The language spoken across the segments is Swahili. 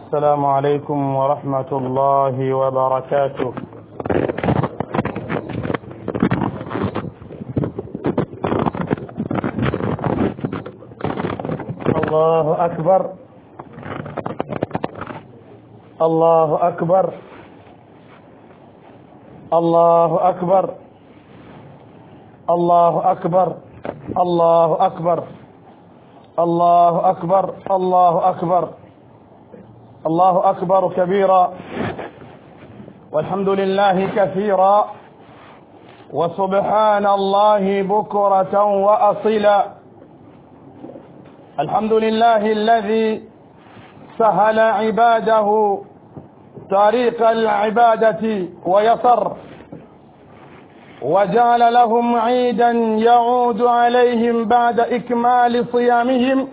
السلام عليكم ورحمة الله وبركاته الله أكبر الله أكبر الله أكبر الله أكبر الله أكبر الله أكبر الله أكبر الله أكبر كبيرا والحمد لله كثيرا وسبحان الله بكرة وأصيلا الحمد لله الذي سهل عباده طريق العبادة ويسر وجعل لهم عيدا يعود عليهم بعد إكمال صيامهم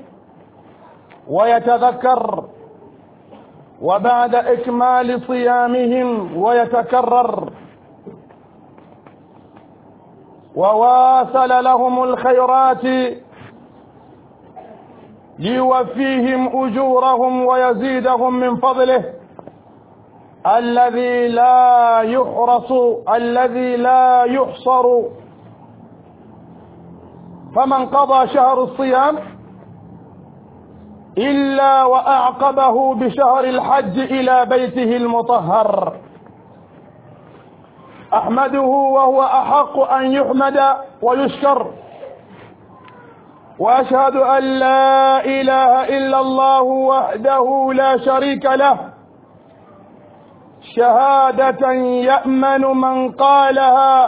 ويتذكر وبعد إكمال صيامهم ويتكرر وواصل لهم الخيرات ليوفيهم أجورهم ويزيدهم من فضله الذي لا يحرص الذي لا يحصر فمن قضى شهر الصيام إلا وأعقبه بشهر الحج إلى بيته المطهر أحمده وهو أحق أن يحمد ويشكر وأشهد أن لا إله إلا الله وحده لا شريك له شهادة يأمن من قالها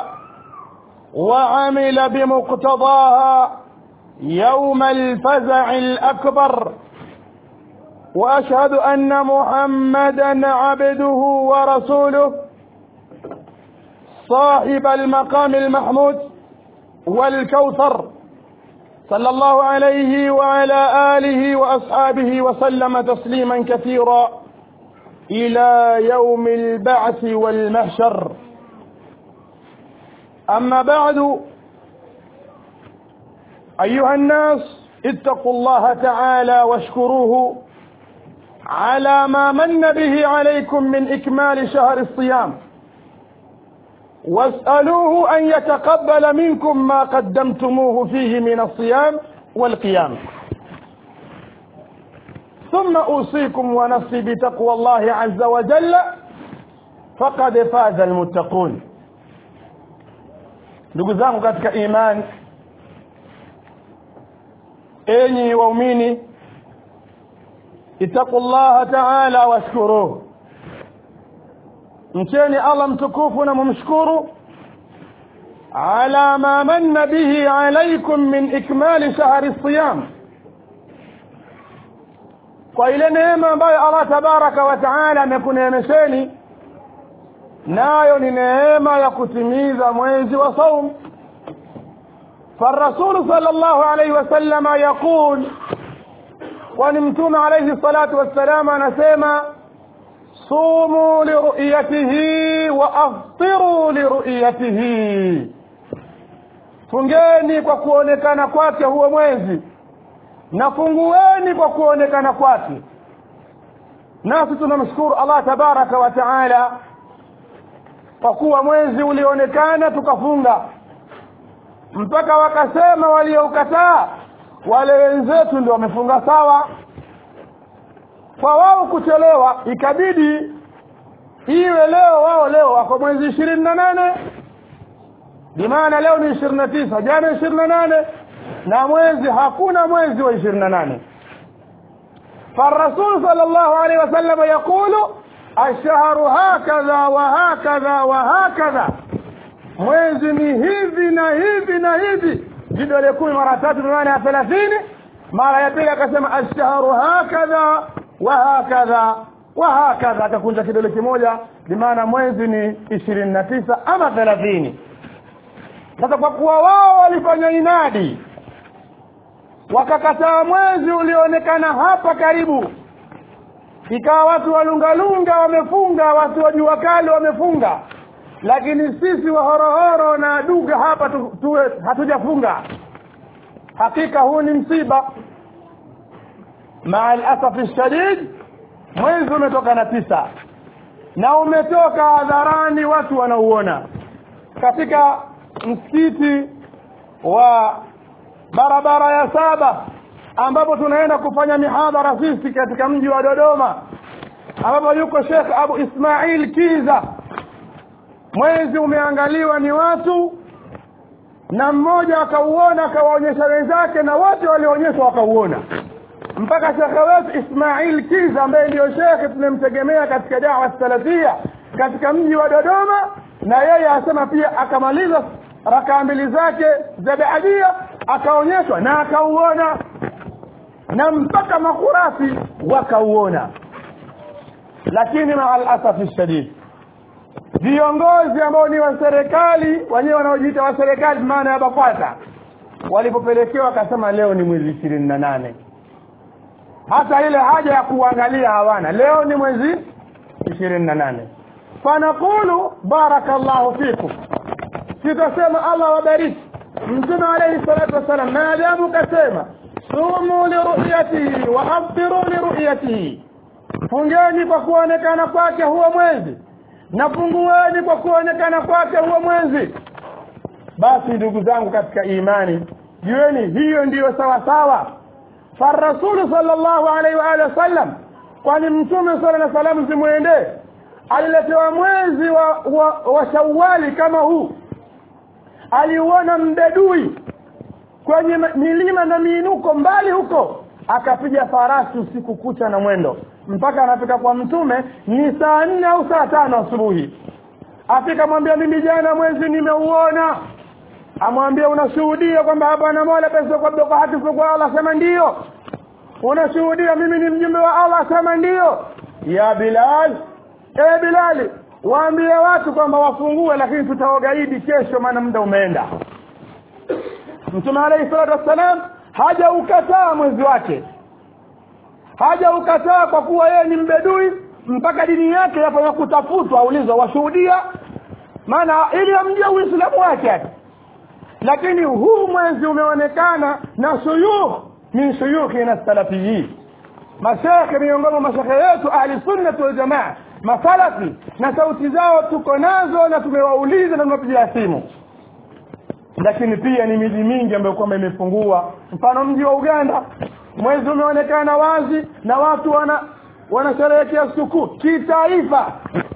وعمل بمقتضاها يوم الفزع الأكبر وأشهد أن محمدا عبده ورسوله صاحب المقام المحمود والكوثر صلى الله عليه وعلى آله وأصحابه وسلم تسليما كثيرا إلى يوم البعث والمحشر أما بعد أيها الناس اتقوا الله تعالى واشكروه على ما من به عليكم من إكمال شهر الصيام واسألوه أن يتقبل منكم ما قدمتموه فيه من الصيام والقيام ثم أوصيكم ونفسي بتقوى الله عز وجل فقد فاز المتقون ndugu zangu katika imani enyi waumini ittaqullaha taala washkuruhu mcheni allah mtukufu na mumshukuru ala ma manna bihi alaikum min ikmali shahri siyam kwa ile neema ambayo allah tabaraka wa taala amekuneemesheni nayo ni neema ya kutimiza mwezi wa saum فالرسول صلى الله عليه وسلم يقول ونمتم عليه الصلاة والسلام نسيما صوموا لرؤيته وافطروا لرؤيته fungeni kwa kuonekana kwake huo mwezi na fungueni kwa kuonekana kwake nasi tunamshukuru allah tabaraka wa taala kwa kuwa mwezi ulionekana tukafunga mpaka wakasema walioukataa wale wenzetu ndio wamefunga sawa kwa wao kuchelewa ikabidi iwe leo wao leo wako mwezi ishirini na nane bimaana leo ni ishirini na tisa jana ishirini na nane na mwezi hakuna mwezi wa ishirini na nane فالرسول صلى الله عليه وسلم يقول الشهر هكذا وهكذا وهكذا mwezi ni hivi na hivi na hivi vidole kumi mara tatu maana ya thelathini mara ya pili akasema alshahru hakadha wa hakadha wa hakadha akakunja kidole kimoja bimaana mwezi ni ishirini na tisa ama thelathini sasa kwa kuwa wao walifanya inadi wakakataa mwezi ulioonekana hapa karibu ikawa watu walungalunga wamefunga watu wa jua kali wamefunga lakini sisi wahorohoro na duga hapa tu, tuwe hatujafunga hakika huu ni msiba maa alasafi shadid mwezi umetoka na tisa na umetoka hadharani watu wanauona katika msikiti wa barabara ya saba ambapo tunaenda kufanya mihadhara sisi katika mji wa Dodoma ambapo yuko Sheikh Abu Ismail Kiza mwezi umeangaliwa ni watu na mmoja akauona akawaonyesha wenzake na wote walioonyeshwa wakauona mpaka shekhe wetu Ismail Kiza ambaye ndiyo shekhe tunamtegemea katika dawa salafia katika mji wa Dodoma na yeye asema pia akamaliza rakaa mbili zake za baadia akaonyeshwa na akauona na mpaka makurasi wakauona lakini maa alasafi shadid viongozi ambao ni wa serikali wenyewe wanaojiita wa serikali maana ya BAKWATA walipopelekewa wakasema leo ni mwezi ishirini na nane hata ile haja ya kuangalia hawana leo ni mwezi ishirini na nane fanaqulu barakallahu fikum sitasema allah wabariki mtume alaihi salatu wassalam maadamu kasema sumu liruyatihi wa aftiru liruyatihi fungeni kwa kuonekana kwake huo mwezi na fungueni kwa kuonekana kwake huo mwezi basi ndugu zangu katika imani jueni hiyo ndiyo sawa sawa farasulu sallallahu alaihi wa alihi wasallam kwani mtume sala na salamu zimwendee aliletewa mwezi wa, wa, wa shawali kama huu aliuona mbedui kwenye milima na miinuko mbali huko akapiga farasi usiku kucha na mwendo mpaka anafika kwa mtume ni saa nne au saa tano asubuhi afika mwambia mimi jana mwezi nimeuona amwambia unashuhudia kwamba hapana mola pesa kwa kwa haki kwa Allah sema ndio unashuhudia mimi ni mjumbe wa Allah sema ndio ya Bilal e Bilali waambie watu kwamba wafungue lakini tutaogaidi kesho maana muda umeenda mtume alayhi salatu wassalam haja ukataa mwezi wake haja ukataa kwa kuwa yeye ni mbedui mpaka dini yake yapo ya kutafutwa aulizwa washuhudia maana ili amjue uislamu wake lakini huu mwezi umeonekana na shuyukh min shuyukhina salafiyin mashekhe miongoni mwa mashekhe yetu ahli sunnati waljamaa masalafi na sauti zao tuko nazo na tumewauliza na tumepigia simu lakini pia ni miji mingi ambayo kwamba imefungua mfano mji wa uganda mwezi umeonekana wazi na watu wana wanasherehekea sikukuu kitaifa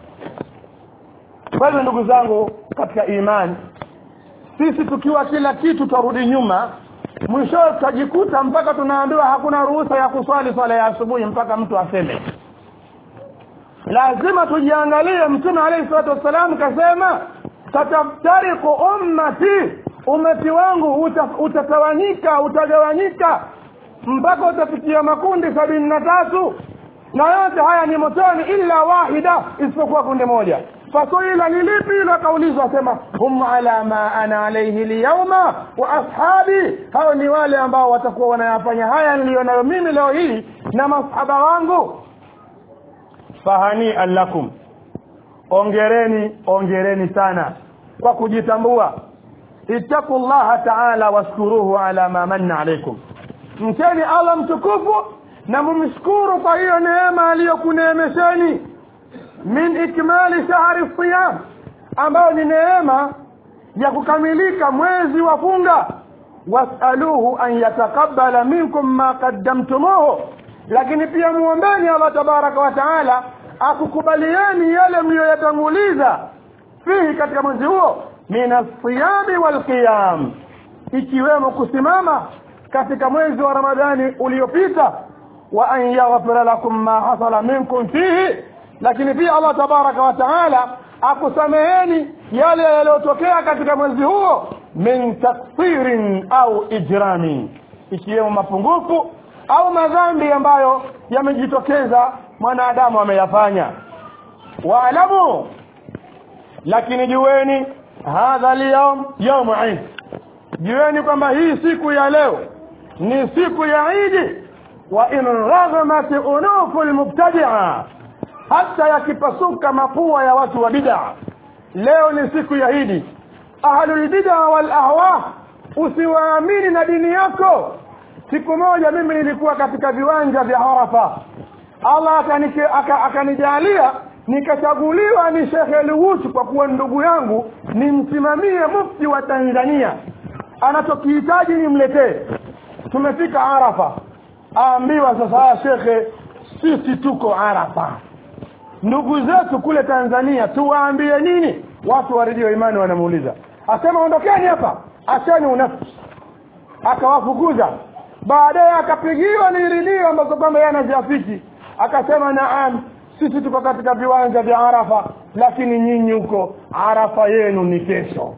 kwa hivyo ndugu zangu katika imani sisi tukiwa kila kitu tarudi nyuma mwishowe tutajikuta mpaka tunaambiwa hakuna ruhusa ya kuswali swala ya asubuhi mpaka mtu aseme lazima tujiangalie mtume alayhi salatu wassalam kasema tataftariku ummati umati wangu uta, utatawanyika utagawanyika mpaka utafikia makundi sabini na tatu na yote haya ni motoni illa wahida isipokuwa kundi moja fasuila ni lipi ilo akaulizwa asema hum ala ma ana alaihi lyauma wa ashabi hao ni wale ambao watakuwa wanayafanya haya niliyo nayo mimi leo hii na masahaba wangu fahanian lakum ongereni ongereni sana kwa kujitambua ittaqu llaha taala washkuruhu ala ma manna alaikum mcheni allah mtukufu na mumshukuru kwa hiyo neema aliyokuneemesheni min ikmali shahri siyam ambayo ni neema ya kukamilika mwezi wa funga wasaluhu an yatakabala minkum ma qaddamtumuhu lakini pia muombeni allah tabaraka wa taala akukubalieni yale mliyoyatanguliza fihi katika mwezi huo min alsiyami walqiyam ikiwemo kusimama katika mwezi wa ramadhani uliopita wa an yaghfira lakum ma hasala minkum fihi lakini pia allah tabaraka wa taala akusameheni yale yaliyotokea katika mwezi huo min taksirin au ijramin ikiwemo mapungufu au madhambi ambayo yamejitokeza mwanadamu ameyafanya waalamu lakini jueni hadha lyaum yaumu idi jueni kwamba hii siku ya leo ni siku ya idi wa in raghamat unufu lmubtadia hata yakipasuka mapua ya watu wa bidaa leo ni siku ya idi ahlulbidaa walahwa usiwaamini na dini yako siku moja mimi nilikuwa katika viwanja vya arafa allah akanike- aka- akanijalia nikachaguliwa ni shekhe luhutu kwa kuwa ndugu yangu nimsimamie mufti wa tanzania anachokihitaji nimletee tumefika arafa aambiwa sasa haya shekhe sisi tuko arafa ndugu zetu kule tanzania tuwaambie nini watu wa redio imani wanamuuliza asema ondokeni hapa acheni unafsi akawafukuza baadaye akapigiwa ni redio ambazo kwamba yeye anaziafiki akasema naam sisi tuko katika viwanja vya arafa lakini nyinyi huko arafa yenu ni kesho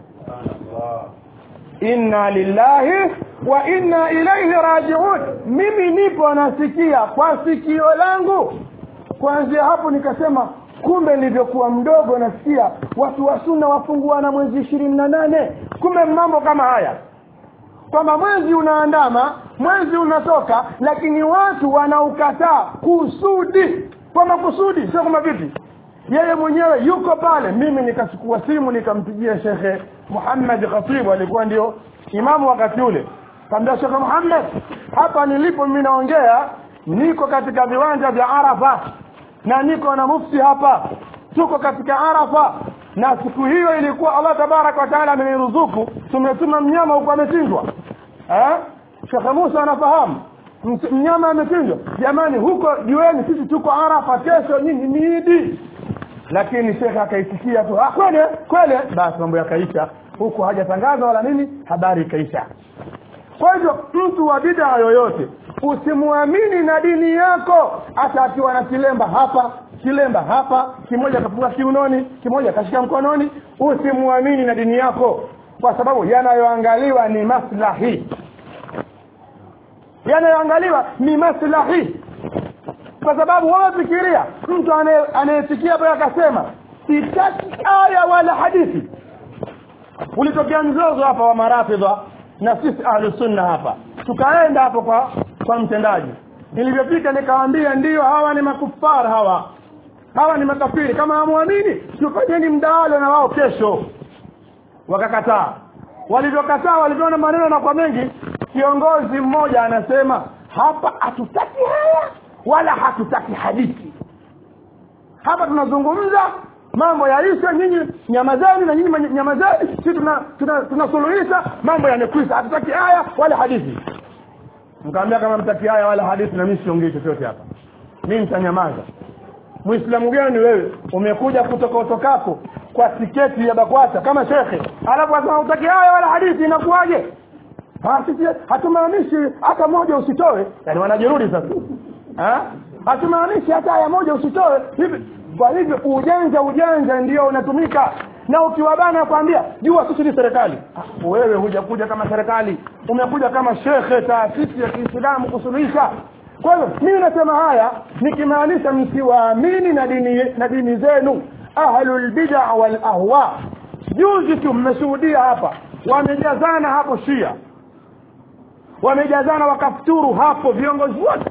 inna lillahi wa inna ilaihi rajiun mimi nipo nasikia kwa sikio langu kuanzia hapo nikasema kumbe nilivyokuwa mdogo nasikia watu wa sunna wafunguana mwezi ishirini na nane kumbe mambo kama haya kwamba mwezi unaandama mwezi unatoka lakini watu wanaukataa kusudi kwa makusudi sio kama vipi yeye mwenyewe yuko pale mimi nikachukua simu nikampigia shekhe muhammad khatibu alikuwa ndio imamu wakati ule kaambia shekhe muhammad hapa nilipo mimi naongea niko katika viwanja vya arafa na niko na mufti hapa tuko katika arafa na siku hiyo ilikuwa allah tabaraka wa taala ameniruzuku tumetuma mnyama huko amechinjwa eh? shekhe musa anafahamu Mt- mnyama amechinjwa jamani huko jueni sisi tuko arafa kesho nyinyi ni idi lakini shekhe akaitikia tu "Ah, kweli kweli basi mambo yakaisha huku hajatangaza wala nini habari ikaisha kwa hivyo mtu wa bidaa yoyote usimwamini na dini yako hata akiwa na kilemba hapa kilemba hapa kimoja kafunga kiunoni kimoja kashika mkononi usimwamini na dini yako kwa sababu yanayoangaliwa ni maslahi yanayoangaliwa ni maslahi kwa sababu wewe fikiria mtu anaye- anayesikia pale akasema sitaki aya wala hadithi ulitokea mzozo hapa wa marafidha na sisi ahlusunna hapa tukaenda hapo kwa kwa mtendaji nilivyofika nikawaambia ndiyo hawa ni makufara hawa hawa ni makafiri kama hamwamini tufanyeni mdahalo na wao kesho wakakataa walivyokataa walivyoona maneno na kwa mengi kiongozi mmoja anasema hapa hatutaki haya wala hatutaki hadithi hapa tunazungumza mambo yaisha nyinyi nyamazeni na nyinyi manye- nyamazeni si tunasuluhisha tuna, tuna tunasuluhisha, mambo yamekwisha hatutaki haya wala hadithi nikaambia kama mtaki haya wala hadithi na mimi siongei chochote hapa mimi nitanyamaza muislamu gani wewe umekuja kutoka utokako kwa tiketi ya bakwata kama shekhe alafu asema utaki haya wala hadithi inakuwaje Ah, sisi hatumaanishi hata moja usitoe yani wanajirudi sasa Ha? hatumaanishi hata aya moja usitoe hivi kwa hivyo ujanja ujanja ndio unatumika na ukiwabana kwambia jua sisi ni serikali Ah, wewe hujakuja kama serikali umekuja kama shekhe taasisi ya kiislamu kusuluhisha kwa hivyo mimi nasema haya nikimaanisha msiwaamini na dini na dini zenu ahlulbida walahwa juzi tu mmeshuhudia hapa wamejazana hapo shia wamejazana wakafuturu hapo viongozi wote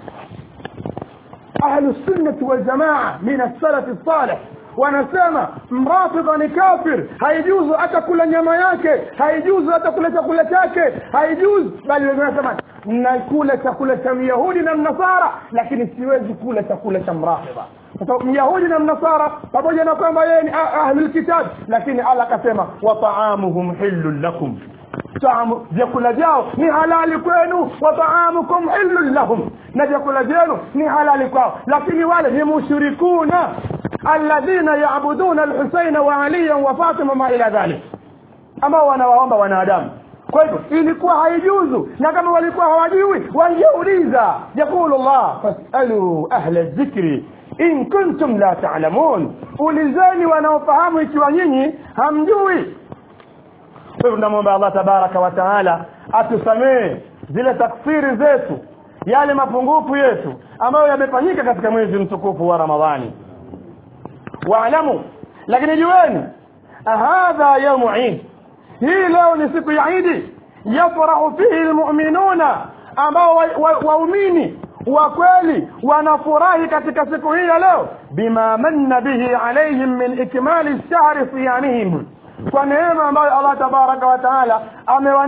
ahlu sunnati waljamaa min assalafi salih wanasema mrafidha ni kafir haijuzu hata kula nyama yake haijuzu hata kula chakula chake haijuzu bali wengine wanasema nakula chakula cha myahudi na mnasara lakini siwezi kula chakula cha mrafidha kwa sababu myahudi na mnasara pamoja na kwamba yeye ni ah- ahlulkitab lakini allah akasema wa taamuhum hillun lakum taamu vyakula vyao ni halali kwenu wa taamukum hillun lahum na vyakula vyenu ni halali kwao lakini wale ni mushrikuna alladhina yabuduna alhusaina wa aliyan wa fatima ma ila dhalik ambao wanawaomba wanadamu kwa hivyo ilikuwa haijuzu na kama walikuwa hawajui wangeuliza yaqulu llah fasalu ahla dhikri in kuntum la talamun ulizeni wanaofahamu ikiwa nyinyi hamjui kwa hivyo tunamwomba allah tabaraka wa taala atusamee zile takfiri zetu yale mapungufu yetu ambayo yamefanyika katika mwezi mtukufu wa ramadhani waalamu lakini jueni hadha yaumu idi hii leo ni siku ya idi yafrahu fihi lmuminuna ambao waumini wa kweli wanafurahi katika siku hii ya leo bima manna bihi alaihim min ikmali shahri siyamihim kwa neema ambayo allah tabaraka wa taala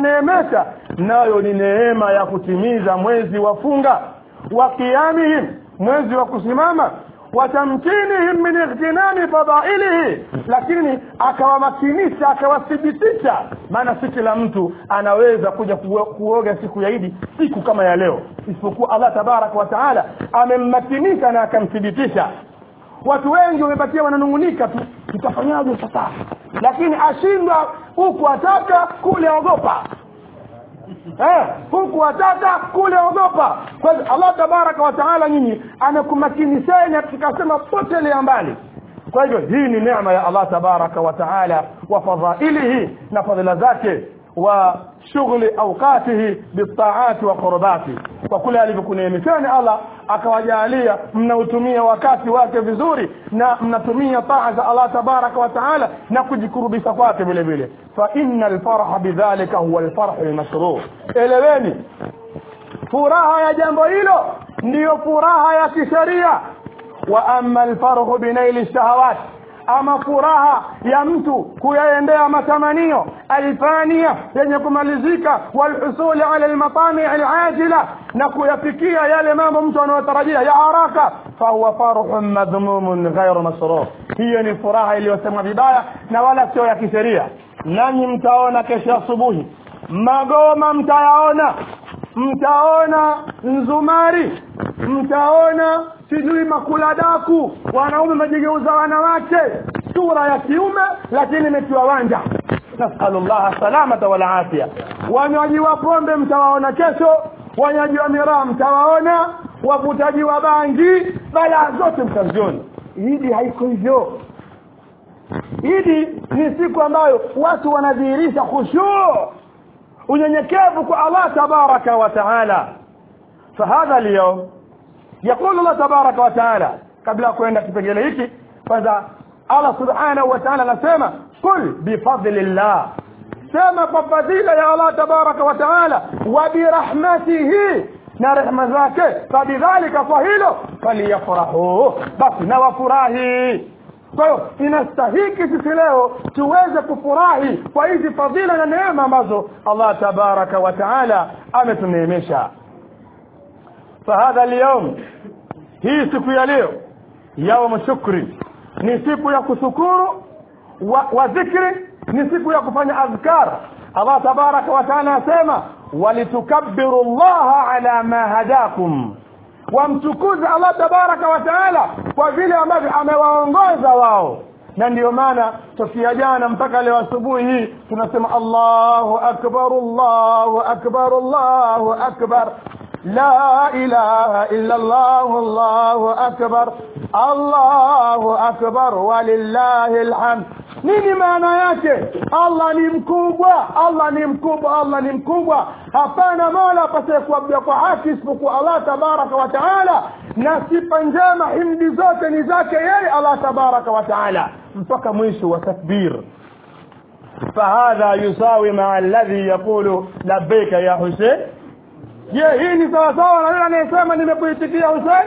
amewaneemesha nayo ni neema ya kutimiza mwezi wa funga wa qiyamihim mwezi wa kusimama watamkinihim min ightinami fadailihi lakini akawamakinisha akawathibitisha maana si kila mtu anaweza kuja kuo- kuoga siku ya idi siku kama ya leo isipokuwa allah tabaraka wa taala amemmakinisha na akamthibitisha watu wengi wamebakia wananungunika tu tutafanyaje sasa lakini ashindwa huku ataka kule ogopa eh, huku ataka kule ogopa kwa hivyo allah tabaraka wa taala nyinyi amekumakinisheni tukasema potelea mbali kwa hivyo hii ni neema ya allah tabaraka wa taala wa fadhailihi na fadhila zake wa shughuli aukatihi bitaati wa qurbati kwa kule alivyokuneemesheni allah akawajalia mnautumia wakati wake vizuri na mnatumia taa za allah tabaraka wa taala na kujikurubisha kwake vile vile fa inna alfarha bidhalika huwa alfarhu lmashruu eleweni furaha ya jambo hilo ndiyo furaha ya kisheria wa ama alfarhu binaili shahawat ama furaha ya mtu kuyaendea matamanio alfania yenye kumalizika walhusuli ala almatami alajila na kuyafikia yale mambo mtu anayotarajia ya haraka fahuwa farhun madhmumun ghairu masrur hiyo ni furaha iliyosemwa vibaya na wala sio ya kisheria nanyi mtaona kesho asubuhi magoma mtayaona mtaona nzumari mtaona sijui makuladaku wanaume majigeuza wanawake sura ya kiume lakini imetiwa wanja nasalu llaha salamata walafia wanywaji wa pombe mtawaona kesho wanywaji wa miraa mtawaona wavutaji wa bangi balaa zote mtaziona idi haiko hivyo idi ni siku ambayo watu wanadhihirisha khushuu unyenyekevu kwa allah tabaraka wa taala fahadha lyaum يقول الله تبارك وتعالى قبل kwenda kipengele hiki kwanza Allah subhanahu wa ta'ala anasema kul bifadlillah sema kwa fadhila ya Allah tabaraka wa ta'ala wa birahmatihi na rehma zake fabidhalika kwa hilo faliyafrahu basi na wafurahi kwa hiyo inastahiki sisi leo tuweze kufurahi kwa hizi fadhila na neema ambazo Allah tabaraka wa ta'ala ametuneemesha فهذا اليوم hii siku ya leo yaum shukri ni siku ya kushukuru wa, wa dhikri ni siku ya kufanya adhkar allah tabaraka wa taala asema walitukabbiru llaha ala ma hadakum wamtukuze allah tabaraka wa taala kwa vile ambavyo amewaongoza wao na ndiyo maana tokea jana mpaka leo asubuhi hii tunasema allahu akbar allahu akbar allahu akbar لا إله إلا الله الله أكبر الله أكبر ولله الحمد nini maana yake allah ni mkubwa allah ni mkubwa allah ni mkubwa hapana mola apasaye kuabudiwa kwa haki isipokuwa allah tabaraka wa taala na sifa njema himdi zote ni zake yeye allah tabaraka wa taala mpaka mwisho wa takbir fahadha yusawi maa alladhi yaqulu labbaika ya husein je hii ni sawasawa na yule anayesema nimekuitikia husein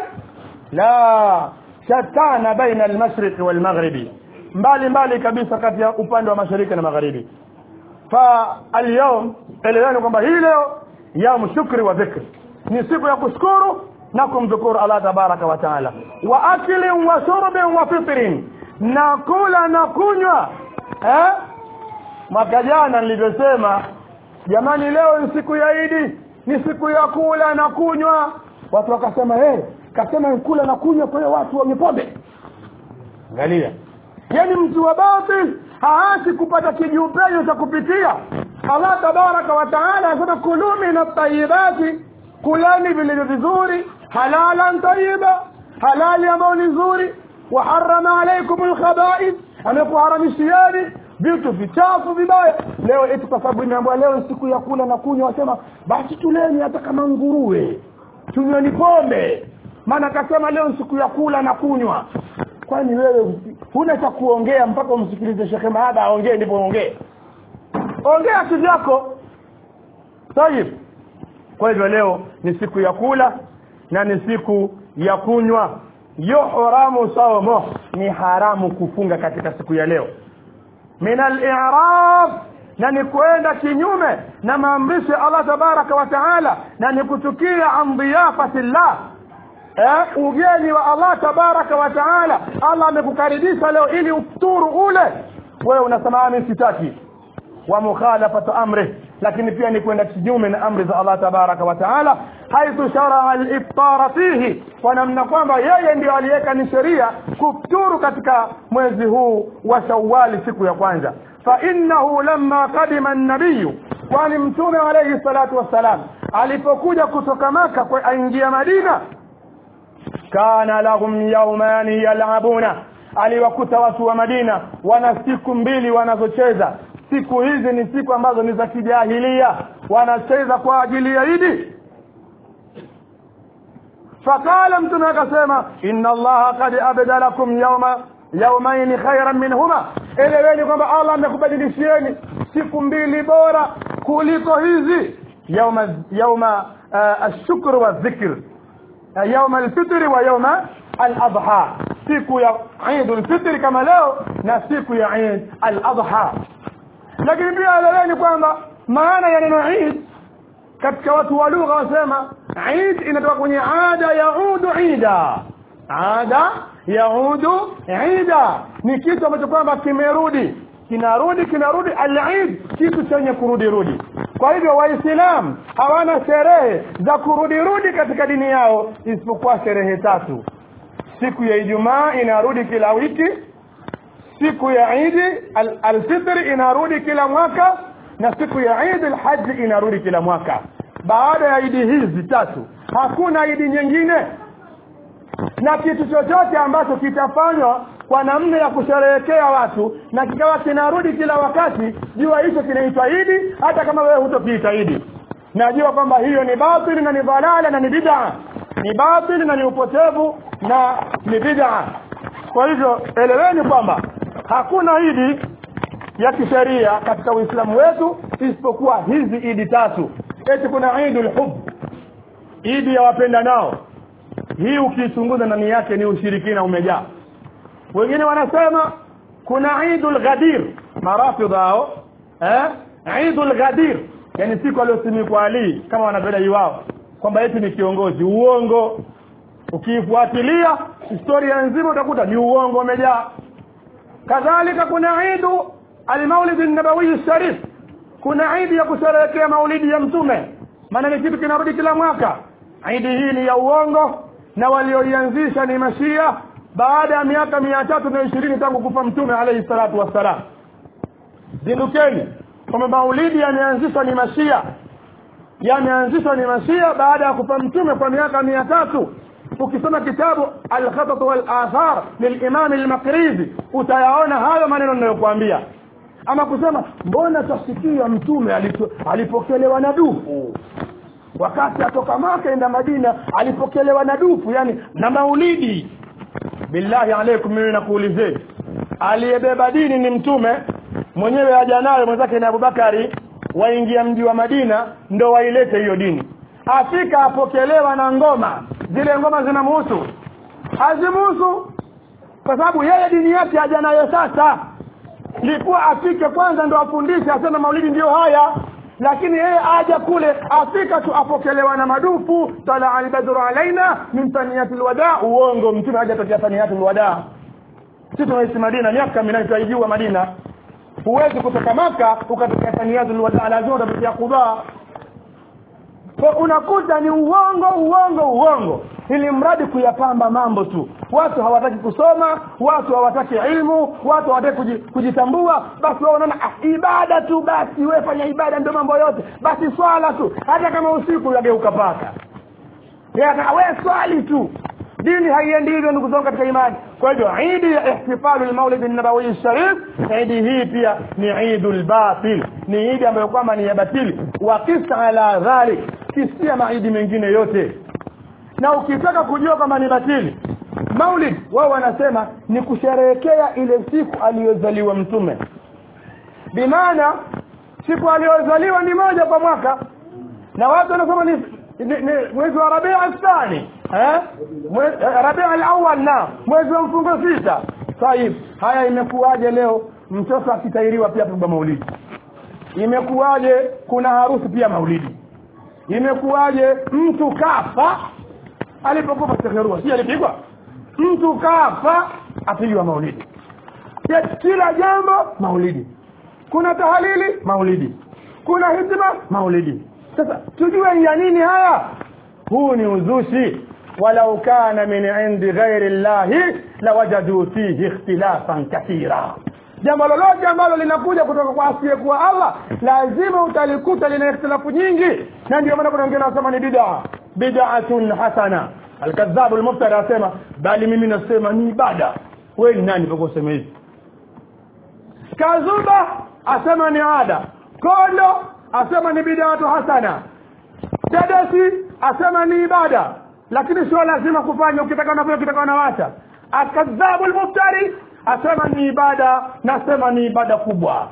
la shatana baina almashriqi walmaghribi mbali mbali kabisa kati ya upande wa mashariki na magharibi fa alyawm eleweni kwamba hii leo yaum shukri wa dhikri ni siku ya kushukuru na kumdhukuru allah tabaraka wa taala wa aklin wa shurbin wa fitrin na kula na kunywa eh? mwaka jana nilivyosema jamani leo ni siku ya idi ni siku ya kula na kunywa watu wakasema hey, kasema kula na kunywa kwa hiyo watu wenye pombe angalia yani mtu wa batil haasi kupata kijiupenyo cha kupitia allah tabaraka wa taala anasema kulu min atayibati kulani vilivyo vizuri halalan tayiba halali ambayo ni nzuri waharama alaikum lkhabaith amekuharamishieni vitu vichafu vibaya leo eti kwa sababu imeambiwa leo siku ya kula na kunywa wasema basi tuleni hata kama nguruwe tunyweni pombe maana akasema leo siku ya kula na kunywa kwani wewe huna cha kuongea mpaka umsikilize shekhe mahaba aongee ndipo ongee ongea kivyako tayib kwa hivyo leo ni siku ya kula na ni siku ya kunywa yuhramu saumo ni haramu kufunga katika siku ya leo min al-i'rab na ni kwenda kinyume na maamrisho ya Allah tabaraka wa taala na ni kuchukia an dhiyafati llah eh, ugeni wa Allah tabaraka wa taala Allah amekukaribisha leo ili ufuturu ule wewe unasema mimi sitaki wa mukhalafatu amri lakini pia ni kwenda kinyume na amri za Allah tabaraka wa taala haithu sharaa al-iftara fihi kwa namna kwamba yeye ndio aliweka ni sheria kufuturu katika mwezi huu wa Shawwal siku ya kwanza fa innahu lamma qadima an-nabiy kwani mtume alayhi salatu wassalam alipokuja kutoka maka kwa aingia Madina kana lahum yawmani yal'abuna aliwakuta watu wa Madina wana siku mbili wanazocheza siku hizi ni siku ambazo ni za kijahilia wanacheza kwa ajili ya Idi fakala mtume akasema inna allaha qad abdalakum yawma yawmayn khayran minhuma eleweni kwamba Allah amekubadilishieni siku mbili bora kuliko hizi yawma yawma uh, ash-shukr wa dhikr uh, yawma al-fitr wa yawma al-adha siku ya Eid al-Fitr kama leo na siku ya Eid al-Adha lakini pia eleweni kwamba maana ya neno Eid katika watu wa lugha wasema Eid inatoka kwenye ada yaudu ida ada yaudu ida ni kitu ambacho kwamba kimerudi kinarudi kinarudi al-Eid kitu chenye kurudi rudi kwa hivyo waislamu hawana sherehe za kurudi rudi katika dini yao isipokuwa sherehe tatu siku ya Ijumaa inarudi kila wiki siku ya Eid al-Fitr inarudi kila mwaka na siku ya Eid al-Hajj inarudi kila mwaka baada ya idi hizi tatu hakuna idi nyingine na kitu chochote ambacho kitafanywa kwa namna ya kusherehekea watu na kikawa kinarudi kila wakati jua hicho kinaitwa idi hata kama wewe hutokiita idi najua kwamba hiyo ni batili na ni dhalala na ni bid'a ni batili na ni upotevu na ni bid'a kwa hivyo eleweni kwamba hakuna idi ya kisheria katika Uislamu wetu isipokuwa hizi idi tatu eti kuna idul hub idi ya wapenda nao hii ukiichunguza ndani yake ni ushirikina umejaa wengine wanasema kuna idul ghadir marafidh hao eh idul ghadir yani siku aliyosimikwa Ali kama wanavyodai wao kwamba eti ni kiongozi uongo ukiifuatilia historia nzima utakuta ni uongo umejaa kadhalika kuna idu almaulid an-nabawi sharif kuna idi ya kusherehekea maulidi ya mtume maana ni kitu kinarudi kila mwaka idi hii ni ya uongo na walioianzisha ni mashia baada ya miaka mia tatu na ishirini tangu kufa mtume alayhi salatu wassalam zindukeni kwamba maulidi yameanzishwa ni mashia yameanzishwa ni mashia baada ya kufa mtume kwa miaka mia tatu ukisoma kitabu al-khatat wal athar lilimam al-maqrizi utayaona hayo maneno ninayokuambia ama kusema mbona tasikia mtume alipokelewa na dufu wakati atoka maka enda madina alipokelewa na dufu yani na maulidi billahi alaikum mimi nakuulizeni aliyebeba dini ni mtume mwenyewe haja nayo mwenzake ni Abubakari waingia mji wa Madina ndo wailete hiyo dini afika apokelewa na ngoma zile ngoma zinamhusu hazimuhusu kwa sababu yeye dini yake haja nayo sasa likuwa afike kwanza ndo afundishe asema maulidi ndiyo haya lakini yeye aja kule afika tu apokelewa na madufu tala albadru alaina min taniyatil wada uongo mtume haja tokea taniyatil wada sisi tunaishi Madina miaka minane tuijua Madina huwezi kutoka maka ukatokea taniyatil wada lazima utapitia Quba kwa unakuta ni uongo uongo uongo ili mradi kuyapamba mambo tu watu hawataki kusoma watu hawataki ilmu watu hawataki kujitambua basi wao wanaona ah, ibada tu basi wewe fanya ibada ndio mambo yote basi swala tu hata kama usiku yageuka paka wewe swali tu dini haiendi hivyo ndugu zangu katika imani kwa hivyo idi ya ihtifalu al-maulid an-nabawi sharif idi hii pia ni idul batil ni idi ambayo kwamba ni ya batili wa kisa ala dhalik kisia maidi mengine yote na ukitaka kujua kama ni batili maulid wao wanasema ni kusherehekea ile siku aliyozaliwa mtume bimaana siku aliyozaliwa ni moja kwa mwaka na watu wanasema ni mwezi wa Rabi' athani eh Rabi' al-awwal na mwezi wa mfungo sita sahihi haya imekuwaje leo mtoto akitairiwa pia pigwa maulidi imekuwaje kuna harusi pia maulidi imekuwaje mtu kafa alipokufa Shekhe si alipigwa mtu kafa apigwa maulidi ya kila jambo maulidi kuna tahalili maulidi kuna hikma maulidi sasa tujue ya nini haya huu ni uzushi walau kana min indi ghairi llahi lawajadu fihi ikhtilafan kathira jambo lolote ambalo linakuja kutoka kwa asiyekuwa allah lazima utalikuta lina ikhtilafu nyingi na ndio maana kuna wengine wanasema ni bid'a bid'atun hasana alkadhabu almuftari asema bali mimi nasema ni ibada wewe ni nani mpaka useme hivi kazuba asema ni ada kondo asema ni bid'atu hasana dadasi asema ni ibada lakini sio lazima kufanya ukitaka unafanya ukitaka unawacha akadhabu almuftari asema ni ibada nasema ni ibada kubwa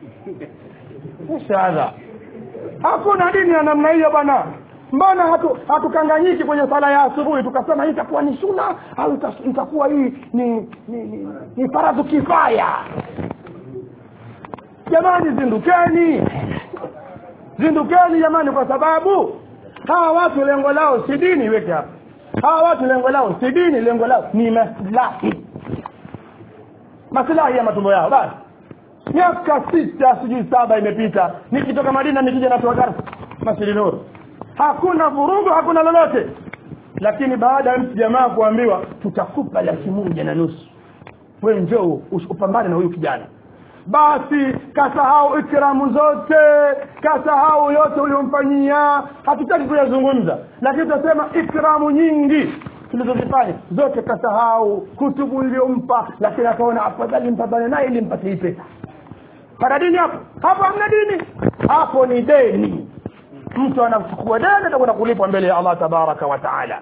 shahada hakuna dini ya namna hiyo bwana mbona hatu hatukanganyiki kwenye sala ya asubuhi tukasema hii itakuwa ni suna au ita- itakuwa hii ni ni, ni, ni faradhu kifaya jamani zindukeni zindukeni jamani kwa sababu hawa watu lengo lao si dini weke hapa hawa watu lengo lao si dini lengo lao ni maslahi maslahi ya matumbo yao basi miaka sita sijui saba imepita nikitoka madina nikija natoa darsa masjidi nuru hakuna vurugu hakuna lolote lakini baada ya mtu jamaa kuambiwa tutakupa laki moja na nusu we njoo ush- upambane na huyu kijana basi kasahau ikramu zote kasahau yote uliomfanyia hatutaki kuyazungumza lakini tutasema ikramu nyingi tulizozifanya zote kasahau kutubu iliyompa lakini akaona afadhali mpambane naye ili mpate hii pesa pana dini hapo hapo hamna dini hapo ni deni mtu anachukua deni atakwenda kulipwa mbele ya allah tabaraka wa taala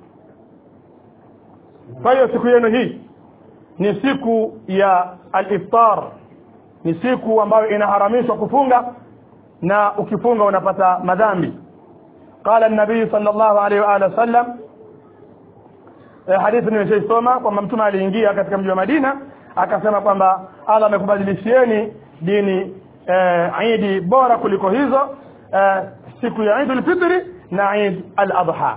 kwa hiyo siku yenu hii ni siku ya al-iftar ni siku ambayo inaharamishwa kufunga na ukifunga unapata madhambi قال النبي صلى الله عليه واله وسلم eh, hadithi nimeshaisoma kwamba mtume aliingia katika mji wa Madina akasema kwamba Allah amekubadilishieni dini eh, idi bora kuliko hizo eh, siku ya Eid al-Fitr na Eid al-Adha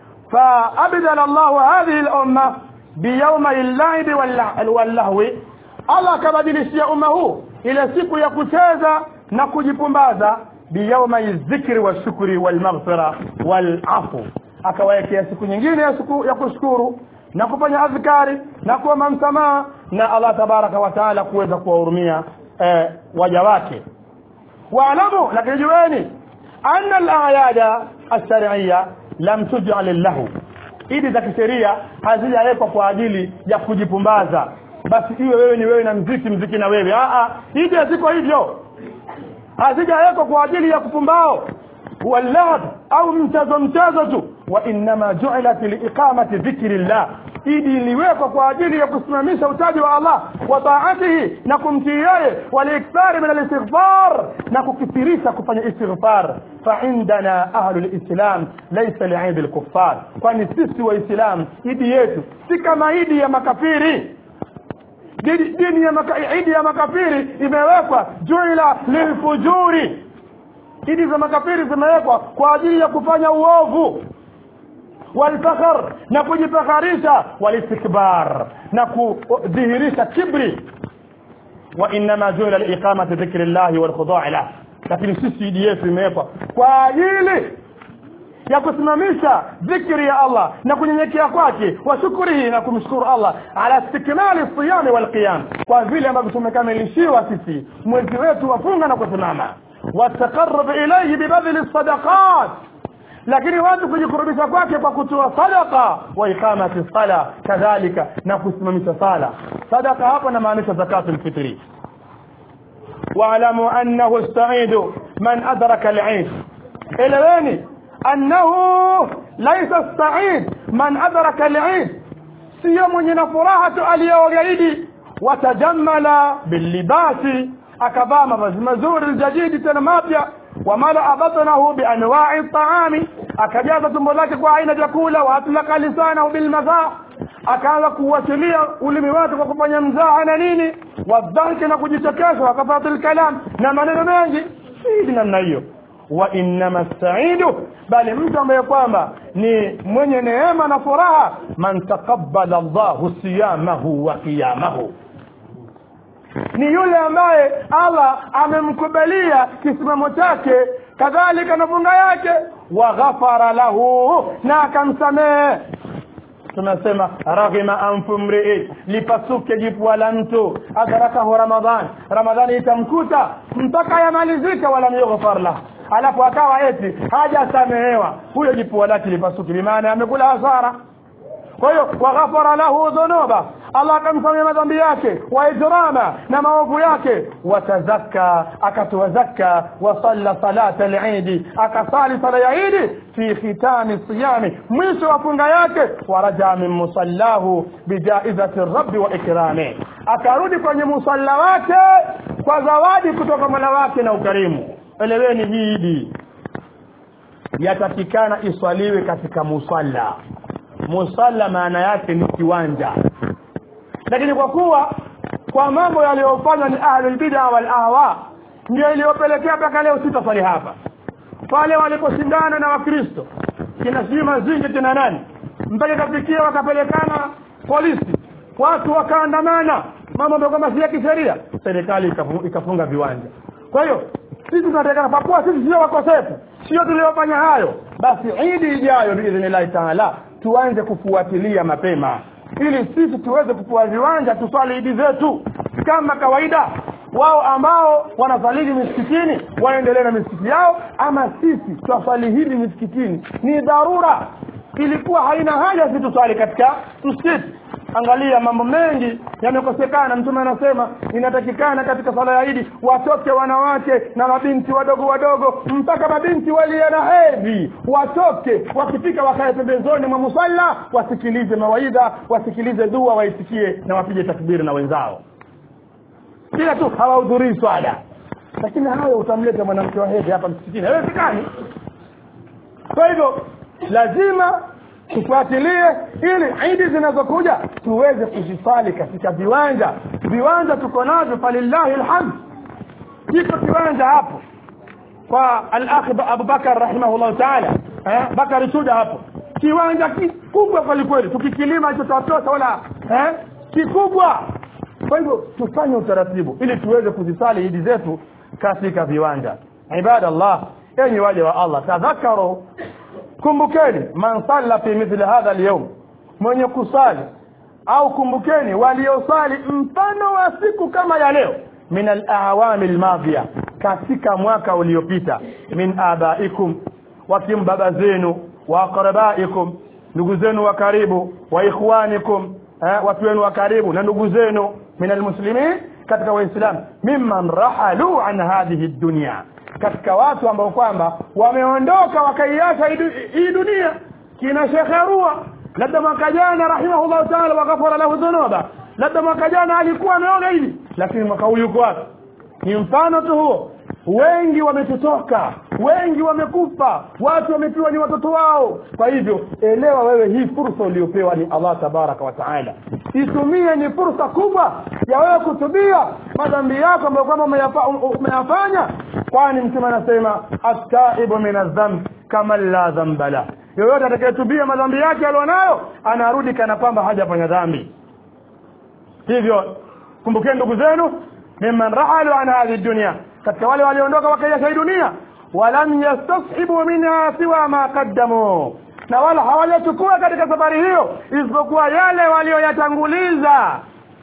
فأبدل الله هذه الأمة بيوم اللعب واللع- واللهو Allah akabadilishia umma huu ile siku ya kucheza na kujipumbaza biyauma dhikri wa shukri wal maghfira wal afu akawawekea siku nyingine ya, siku, ya kushukuru na kufanya adhkari na kuomba msamaha na Allah tabaraka wa taala kuweza kuwahurumia eh, waja wake واعلموا لكن جواني أن الأعياد الشرعية لم تجعل له idi za kisheria hazijawekwa kwa ajili ya kujipumbaza basi iwe wewe ni wewe na mziki mziki na wewe a idi haziko hivyo hazijawekwa kwa ajili ya kupumbao walad au mchezo mchezo tu wa innama ju'ilat liiqamati dhikrillah idi iliwekwa kwa ajili ya kusimamisha utaji wa Allah wa taatihi na kumtii yeye walikthari min alistighfar na kukithirisha kufanya istighfar fa indana ahlul islam laysa li'id al-kuffar kwani sisi waislamu idi yetu si kama idi ya makafiri dini, dini ya maka, idi ya makafiri imewekwa juila lilfujuri idi za makafiri zimewekwa kwa ajili ya kufanya uovu walfakhar na kujifakharisha walistikbar na kudhihirisha kibri wa inma juila liiqamati dhikri llahi walkhudai lah lakini sisi idi yetu imewekwa kwa ajili ya kusimamisha dhikri ya Allah na kunyenyekea kwake wa shukrihi na kumshukuru Allah ala istikmali siyami wal qiyam kwa vile ambavyo tumekamilishiwa sisi mwezi wetu wafunga na kusimama wataqarrab ilayhi bibadli sadaqat lakini watu kujikurubisha kwake kwa kutoa sadaqa wa iqamati sala kadhalika na kusimamisha sala sadaqa hapa na maanisha zakatul fitri واعلموا انه السعيد من ادرك العيد الواني انه ليس السعيد من ادرك العيد sio mwenye na furaha tu aliyogaidi watajamala bilibasi akavaa mavazi mazuri aljadidi tena mapya wamalaa batnahu bianwai taami akajaza tumbo lake kwa aina vyakula waatlaka lisanahu bilmadhaa akaanza kuuachilia ulimi wake kwa kufanya mzaha na nini wadhanki na kujichekesha wakafatil kalam na maneno mengi si namna hiyo wa innama saidu bali mtu ambaye kwamba ni mwenye neema na furaha man taqabbala Allahu siyamahu wa qiyamahu ni yule ambaye Allah amemkubalia kisimamo chake kadhalika na funga yake wa ghafara lahu na akamsamehe tunasema raghima anfu mrii lipasuke jipwa la mtu adarakahu ramadhan ramadhani itamkuta mpaka yamalizike wala yughfar lah alafu akawa eti hajasamehewa huyo jipua lake lipasuke bimaana amekula hasara kwa hiyo waghafara lahu dhunuba Allah akamsamia madhambi yake wa ijrama na maovu yake watazakka akatoa zakka wa salla salata al-eid akasali sala ya Eid fi khitami siyami mwisho wa funga yake waraja min musallahu bijaizati rabbi wa ikrami akarudi kwenye musalla wake kwa zawadi kutoka Mola wake na ukarimu eleweni hii Eid yatakikana iswaliwe katika musalla musalla maana yake ni kiwanja lakini kwa kuwa kwa mambo yaliyofanywa ni ahlul bid'a wal ahwa ndio iliyopelekea mpaka leo sitaswali hapa pale waliposhindana na wakristo kina shima zingi kina nani mpaka ikafikia wakapelekana polisi watu wakaandamana mambo ambayo kama si ya kisheria serikali ikafunga viwanja kwa hiyo sisi tunatakana kwa kuwa sisi sio wakosefu sio tuliofanya hayo basi idi ijayo biidhnillahi taala tuanze kufuatilia mapema ili sisi tuweze kupewa viwanja tuswali idi zetu kama kawaida wao ambao wanaswalili misikitini waendelee na misikiti yao ama sisi twaswali hili misikitini ni dharura ilikuwa haina haja sisi tuswali katika msikiti angalia mambo mengi yamekosekana mtume anasema inatakikana katika sala ya idi watoke wanawake na mabinti wadogo wadogo mpaka mabinti waliye na hedhi watoke wakifika wakae pembezoni mwa musalla wasikilize mawaidha wasikilize dua waisikie na wapige takbiri na wenzao kila tu hawahudhurii swala lakini hayo utamleta mwanamke wa hedhi hapa msikitini haiwezekani kwa hivyo lazima tufuatilie ili idi zinazokuja tuweze kuzisali katika viwanja viwanja tuko navyo falillahi alhamd kiko kiwanja hapo kwa al-akh Abubakar rahimahullah ta'ala eh Bakari Chuda hapo kiwanja kikubwa kweli kweli tukikilima hicho tutatoa wala eh kikubwa kwa hivyo tufanye utaratibu ili tuweze kuzisali idi zetu katika viwanja ibadallah enyi waja wa Allah tadhakaru kumbukeni man salla fi mithli hadha al mwenye kusali au kumbukeni waliosali mfano wa siku kama ya leo min al-awami al-madhiya katika mwaka uliopita min abaikum wakim baba zenu wa aqrabaikum ndugu zenu wa karibu wa ikhwanikum eh, watu wenu wa karibu na ndugu zenu min almuslimin katika waislamu mimman rahalu an hadhihi dunya katika watu ambao kwamba wameondoka wakaiacha hii dunia kina Sheikh Arua labda mwaka jana rahimahullah taala waghafara lahu dhunuba labda mwaka jana alikuwa ameona hili lakini mwaka huu yuko wapi ni mfano tu huo wengi wametutoka wengi wamekufa watu wamepiwa ni watoto wao kwa hivyo elewa wewe hii fursa uliyopewa ni Allah tabaraka wa taala itumie ni fursa kubwa ya wewe kutubia madhambi yako ambayo kwamba umeyafanya kwani mtume anasema at-taibu min adh-dhanb kama la dhanba la yoyote atakayetubia madhambi yake alionayo anarudi kana kwamba hajafanya dhambi hivyo kumbukeni ndugu zenu mimman rahalu an hadhihi dunya katika wale waliondoka wakaiacha hii dunia walam yastashibu minha siwa ma qaddamu na wala hawajachukua katika safari hiyo isipokuwa yale walioyatanguliza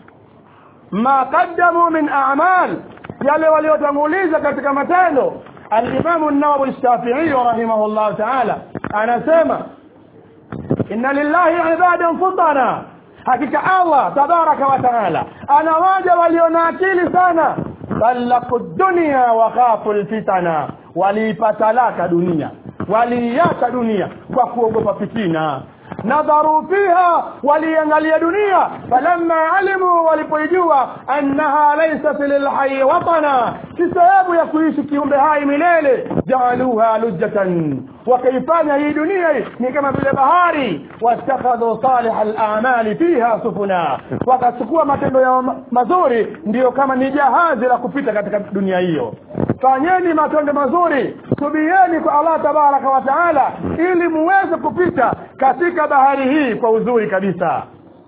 ma qaddamu min a'mal yale waliotanguliza katika matendo al-Imam an-Nawawi al-Shafi'i rahimahullah ta'ala anasema inna lillahi ibadan futana hakika Allah tabaraka wa taala ana waja walio na akili sana talaku dunia wa khafu alfitana waliipatalaka dunia waliiacha dunia kwa kuogopa fitina nadharu fiha waliangalia dunia falamma alimu walipoijua annaha laysat lilhayy watana si sababu ya kuishi kiumbe hai milele jaaluha lujjatan wakaifanya hii dunia hii ni kama vile bahari wattakhadhu salih al-a'mali fiha sufuna wakachukua matendo ya mazuri ndiyo kama ni jahazi la kupita katika dunia hiyo fanyeni matendo mazuri tubieni kwa Allah tabaraka wa taala ili muweze kupita katika bahari hii kwa uzuri kabisa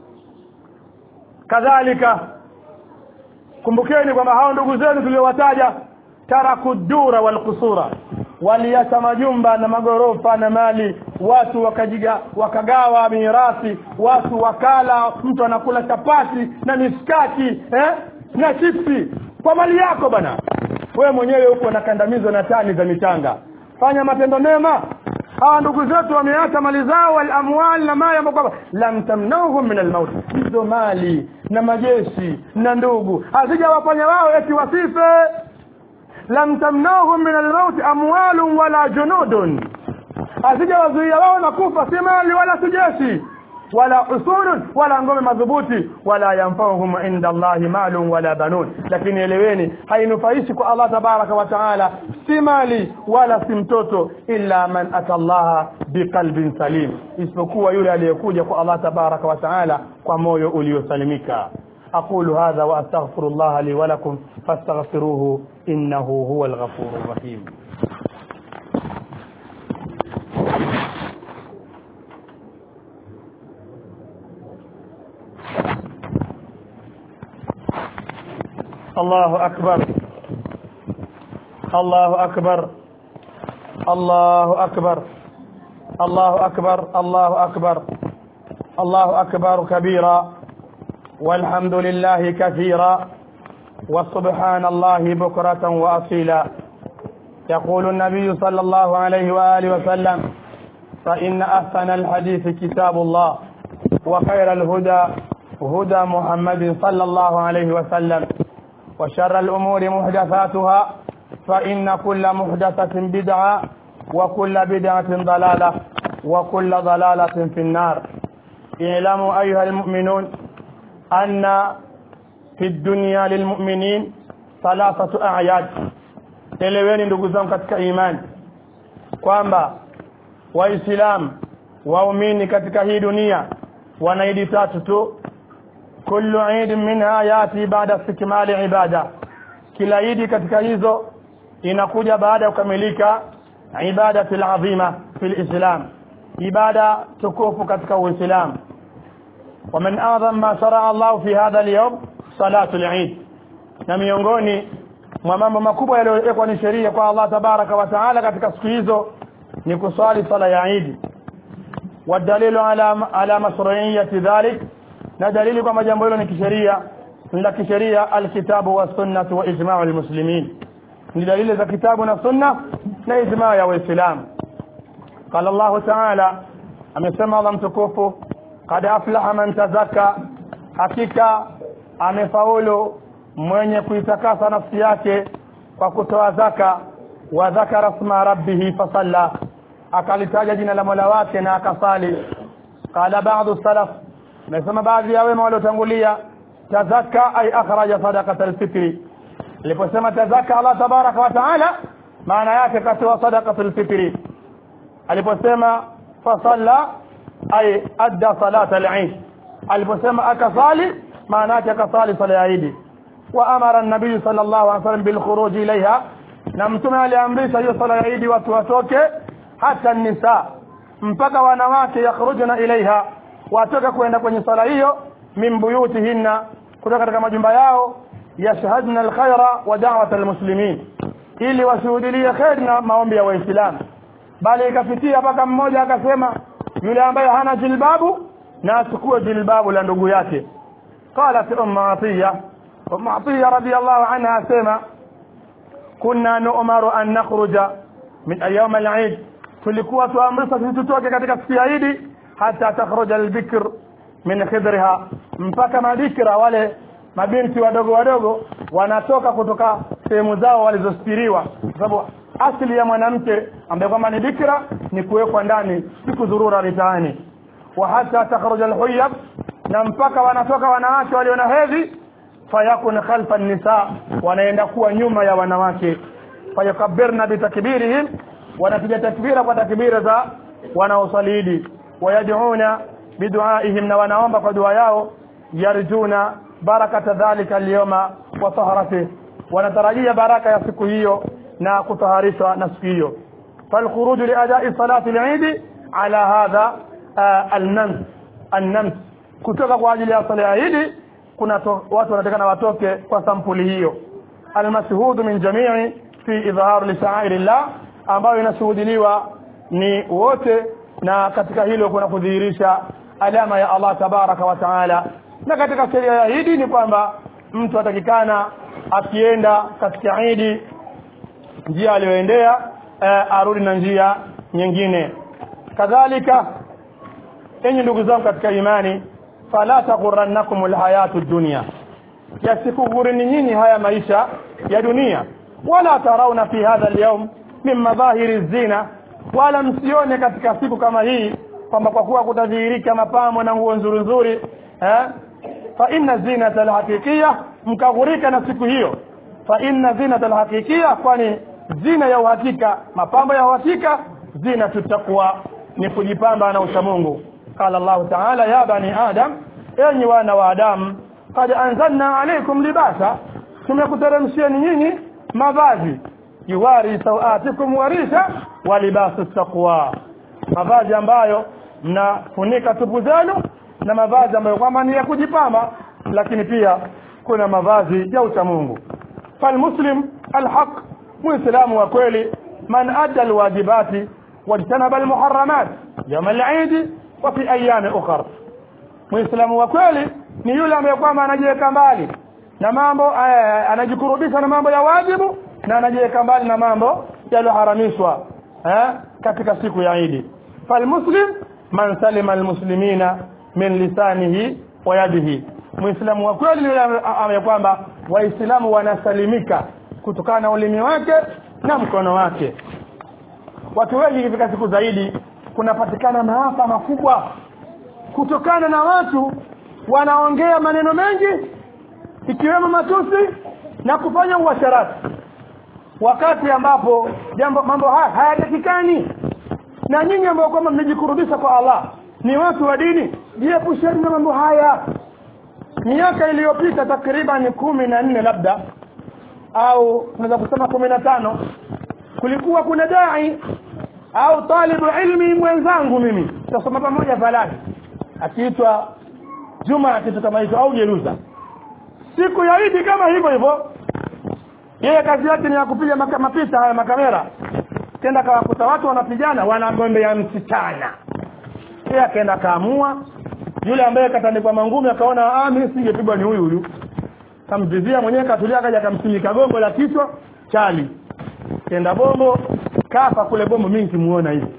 kadhalika kumbukeni kwamba hao ndugu zenu tuliowataja taraku dura walkusura waliacha majumba na magorofa na mali watu wakajiga wakagawa mirathi watu wakala mtu anakula chapati na miskaki eh? na chipsi kwa mali yako bana wewe mwenyewe uko nakandamizwa na tani za michanga fanya matendo mema hawa ndugu zetu wameacha mali zao walamwali na mali ambayo kwamba lam tamnauhum min almaut hizo mali na majeshi na ndugu hazijawafanya wao eti wasife lam tamnauhum min almaut amwalun wala junudun hazijawazuia wao na kufa si mali wala si jeshi wala usulun wala ngome madhubuti wala yanfauhum inda Allahi malun wala banun lakini eleweni hainufaishi kwa Allah tabaraka wa taala si mali wala si mtoto illa man ata Allah biqalbin salim isipokuwa yule aliyekuja kwa Allah tabaraka wa taala kwa moyo uliosalimika أقول هذا وأستغفر الله لي ولكم فاستغفروه إنه هو الغفور الرحيم الله أكبر الله أكبر الله أكبر الله أكبر الله أكبر الله أكبر كبيرا والحمد لله كثيرا وسبحان الله بكرة وأصيلا يقول النبي صلى الله عليه وآله وسلم فإن أحسن الحديث كتاب الله وخير الهدى هدى محمد صلى الله عليه وسلم وشر الأمور محدثاتها فإن كل محدثة بدعة وكل بدعة ضلالة وكل ضلالة في النار اعلموا أيها المؤمنون أن في الدنيا للمؤمنين ثلاثة أعياد eleweni ndugu zangu katika imani kwamba waislamu waumini katika hii dunia wana idi tatu tu kullu idi minha yati baada istikmali ibada kila idi katika hizo inakuja baada ya kukamilika ibadati alazima fi lislam ibada tukufu katika uislamu ومن اعظم ما شرع الله في هذا اليوم صلاه العيد na miongoni mwa mambo makubwa yaliyowekwa ni sheria kwa Allah tabaraka wa taala katika siku hizo ni kuswali sala ya Eid wadalilu ala ala mashru'iyyati dhalik na dalili kwamba jambo hilo ni kisheria ni la kisheria alkitabu wa sunnah wa ijma'u almuslimin ni dalili za kitabu na sunna na ijma' ya waislamu qala Allah ta'ala amesema Allah mtukufu qad aflaha man tazakka hakika amefaulu mwenye kuitakasa nafsi yake kwa kutoa zaka wa dhakara sma rabbihi fasalla akalitaja jina la Mola wake na akasali qala ba'du salaf nasema baadhi ya wema waliotangulia tazakka ay akhraja sadaqata alfitri aliposema tazakka Allah tabaraka wa taala maana yake katoa sadaqata alfitri aliposema fasalla ay adda salata al-eid aliposema akasali maana yake akasali sala ya Eid wa amara an-nabii sallallahu alaihi wasallam bil khuruj ilaiha na mtume aliamrisha hiyo sala ya Eid watu watoke hata nisa mpaka wanawake yakhrujuna ilaiha watoke kwenda kwenye sala hiyo min buyutihinna kutoka katika majumba yao yashhadna alkhaira wa da'wat almuslimin ili washuhudilie khair na maombi ya waislamu bali ikafikia mpaka mmoja akasema yule ambaye hana jilbabu na achukue jilbabu la ndugu yake qalat ummu atiya ummu atiya radiyallahu anha asema kunna nu'maru an nakhruja min ayyam al-eid tulikuwa tuamrishwa sisi tutoke katika siku ya Eid hata takhruja al-bikr min khidriha mpaka mabikira wale mabinti wadogo wadogo wanatoka kutoka sehemu zao walizostiriwa kwa sababu asili ya mwanamke ambaye kwamba ni bikira ni kuwekwa ndani si kuzurura mitaani wa hata takhruja alhuyab na mpaka wanatoka wanawake walio na hedhi fayakun khalfa nisa wanaenda kuwa nyuma ya wanawake fayakabirna bitakbirihim wanapiga takbira kwa takbira za wanaosalidi wayad'una biduaihim na wanaomba kwa dua yao yarjuna barakata dhalika alyawma wa tahratihi wanatarajia baraka ya siku hiyo na kutaharishwa na siku hiyo falkhuruju liadai salati lidi ala hadha uh, alnams annams kutoka kwa ajili ya sala ya idi kuna to, watu wanatakana watoke kwa sampuli hiyo almashhudu min jamii fi idhhar li sha'airillah ambayo inashuhudiliwa ni wote na katika hilo kuna kudhihirisha alama ya Allah tabaraka wa taala na katika sheria ya idi ni kwamba mtu atakikana akienda katika idi njia aliyoendea uh, arudi na njia nyingine kadhalika enyi ndugu zangu katika imani fala taghurannakum alhayatu dunya yasikughurini nyinyi haya maisha ya dunia wala tarauna fi hadha alyawm min madhahiri zina wala msione katika siku kama hii kwamba kwa kuwa kutadhihirika mapambo na nguo nzuri nzuri eh fa inna zinata alhaqiqiyya mkaghurika na siku hiyo fa inna zinata alhaqiqiyya kwani zina ya uhakika mapambo ya uhakika zina tutaqwa ni kujipamba na uchamungu qala Allah ta'ala ya bani adam enyi wana wa adam qad anzalna alaykum libasa tumekuteremshieni nyinyi mavazi yuwari sawatikum warisha wa libasu taqwa mavazi ambayo mnafunika tupu zenu na mavazi ambayo kwamba ni ya kujipamba lakini pia kuna mavazi ya uchamungu falmuslim alhaq muislamu wa kweli man adda alwajibati wajtanaba almuharramat yawm al-eid wa fi ayyam ukhra muislamu wa kweli ni yule ambaye kwamba anajiweka mbali na mambo anajikurubisha na mambo ya wajibu na anajiweka mbali na mambo yaliyoharamishwa eh katika siku ya Eid falmuslim man salima almuslimina min lisanihi wa yadihi muislamu wa kweli ni yule ambaye kwamba waislamu wanasalimika kutokana na ulimi wake na mkono wake watu wengi katika siku zaidi kunapatikana maafa makubwa kutokana na watu wanaongea maneno mengi ikiwemo matusi na kufanya uasharati wakati ambapo jambo mambo haya hayatakikani na nyinyi ambao kwamba mmejikurubisha kwa Allah ni watu wa dini jiepusheni na mambo haya miaka iliyopita takriban kumi na nne labda au tunaweza kusema kumi na tano kulikuwa kuna dai au talibu ilmi mwenzangu mimi tutasoma pamoja falani akiitwa Juma kitu kama hicho au Jeruza siku ya Idi kama hivyo hivyo yeye kazi yake ni ya kupiga maka, mapita haya makamera kenda kawakuta watu wanapigana wanagombea msichana yeye akaenda kaamua yule ambaye katandikwa mangumi akaona ah mimi singepigwa ni huyu huyu kamvizia mwenyewe katulia akaja akamsimika gongo la kichwa chali kenda bombo kafa kule bombo mimi simuona hivi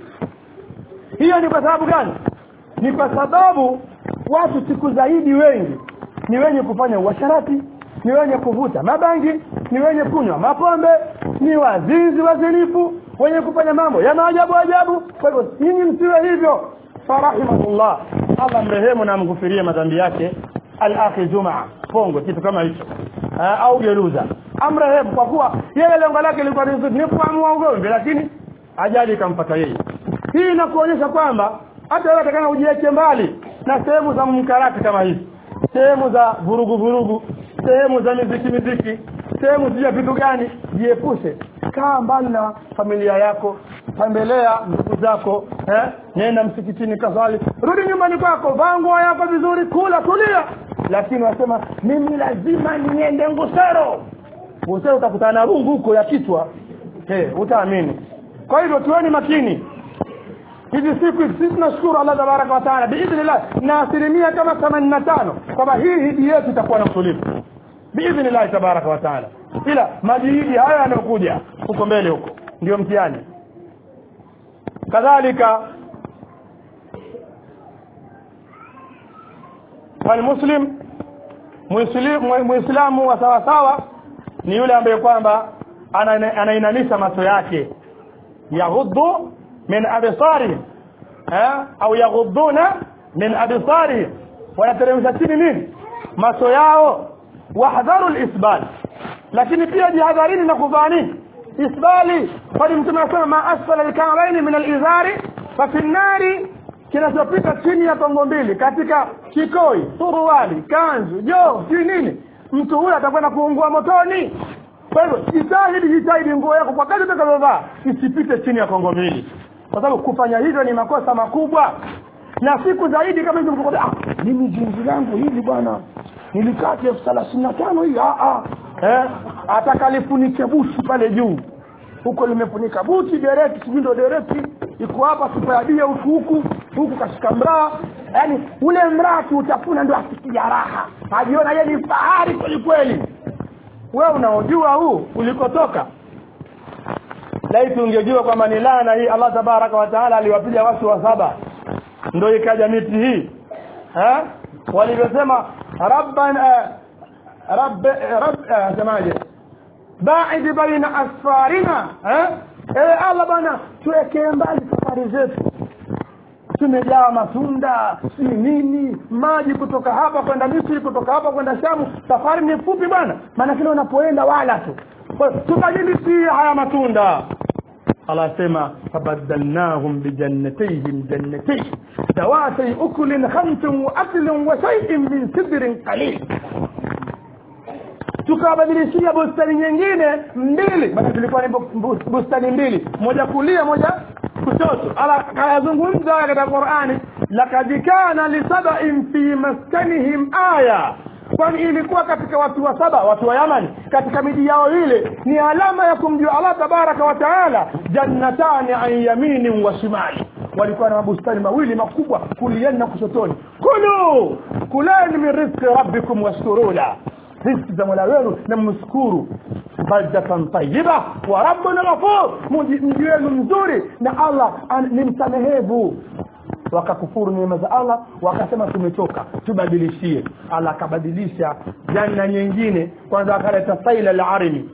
hiyo ni kwa sababu gani ni kwa sababu watu siku zaidi wengi ni wenye kufanya uasharati ni wenye kuvuta mabangi ni wenye kunywa mapombe ni wazinzi wazinifu wenye kufanya mambo ya maajabu ajabu kwa hivyo nyinyi msiwe hivyo farahimahullah Allah mrehemu na mghufirie madhambi yake al-akhi Jumaa pongo kitu kama hicho au geruza amrehemu kwa kuwa yeye lengo lake lilikuwa ni kuamua ugomvi lakini ajali ikampata yeye hii inakuonyesha kwamba hata wewe atakana ujiweke mbali na sehemu za mkarati kama hizi sehemu za vurugu vurugu sehemu za miziki miziki sehemu za vitu gani jiepushe kaa mbali na familia yako tembelea ndugu zako eh nenda msikitini kaswali rudi nyumbani kwako vaa nguo yako vizuri kula tulia lakini wasema mimi lazima niende ngusero ngusero utakutana na rungu huko ya kichwa eh utaamini kwa hivyo tuweni makini hizi siku sisi tunashukuru Allah tabaraka wa taala biidhnillah na asilimia kama 85 kwamba hii hidi yetu itakuwa na utulivu biidhnillah tabaraka wa taala ila majihidi haya yanayokuja huko mbele huko ndio mtihani kadhalika falmuslim muislamu wa sawa sawa ni yule ambaye kwamba anainamisha macho yake yaghuddu min absari eh au yaghudduna min absari wanateremsha chini nini macho yao wahdharu alisbal lakini pia jihadharini na kuvaa nini isbali kwani mtume anasema ma asfala alka'bayn min alizari fa fi nari kinachopita chini ya tongo mbili katika kikoi suruali kanzu jo si nini mtu huyo atakwenda kuungua motoni kwa hivyo jitahidi jitahidi nguo yako kwa kazi utakazovaa isipite chini ya kongo mbili kwa sababu kufanya hivyo ni makosa makubwa na siku zaidi kama hizo mtukwambia ah, mimi jinzi langu hili bwana nilikati elfu thelathini na tano hii ah, ah. eh, atakalifunike buti pale juu huko limefunika buti dereki sijui ndo dereki iko hapa sipayadia huku huku huku kashika mraa yaani ule mraa kiutafuna ndo asikia raha ajiona ye ni fahari kwelikweli we unaojua huu ulikotoka laiti ungejua kwamba ni laana hii allah tabaraka wataala aliwapiga watu wa saba ndo ikaja miti hii ha? walivyosema rabbana rabb rabb semaje baid baina asfarina eh ewe allah bwana tuwekee mbali safari zetu tumejaa matunda si nini maji kutoka hapa kwenda misri kutoka hapa kwenda shamu safari ni fupi bwana maana kile unapoenda wala tu tubadilishie haya matunda Allah asema fabadalnahum bijannatayhim jannatayn dawatay ukulin khamsin wa aklin wa shay'in min sidrin qalil tukawabadilishia bustani nyingine mbili maana zilikuwa ni bustani mbili moja kulia moja kushoto ala kayazungumza katika Qur'ani lakad kana lisabain fi maskanihim aya kwani ilikuwa katika watu wa saba watu wa Yaman katika miji yao ile ni alama ya kumjua Allah tabaraka wa taala jannatani an yaminin wa shimali walikuwa na mabustani mawili makubwa kuliani na kushotoni kulu kulani min rizqi rabbikum washkuru la riziki za mola wenu na mshukuru baldatan tayyiba wa rabbun ghafur mji wenu mzuri na Allah ni msamehevu wakakufuru neema za Allah wakasema tumechoka tubadilishie Allah akabadilisha janna nyingine kwanza akaleta saila al-arimi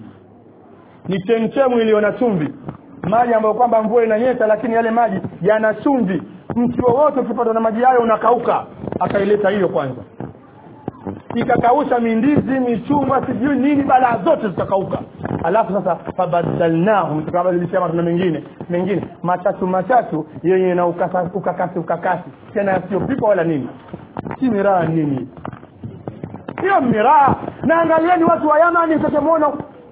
ni chemchemu iliyo na chumvi maji ambayo kwamba mvua inanyesha lakini yale maji yana chumvi mti wowote ukipatwa na maji hayo unakauka akaileta hiyo kwanza ikakausha mindizi michungwa sijui nini balaa zote zikakauka alafu sasa fabadalnahum tukabadilisha matunda mengine mengine machachu machachu yenye na ukasa, ukakasi ukakasi tena yasiyopikwa wala nini si miraa nini sio miraa na angalieni watu wa yamani utakemwona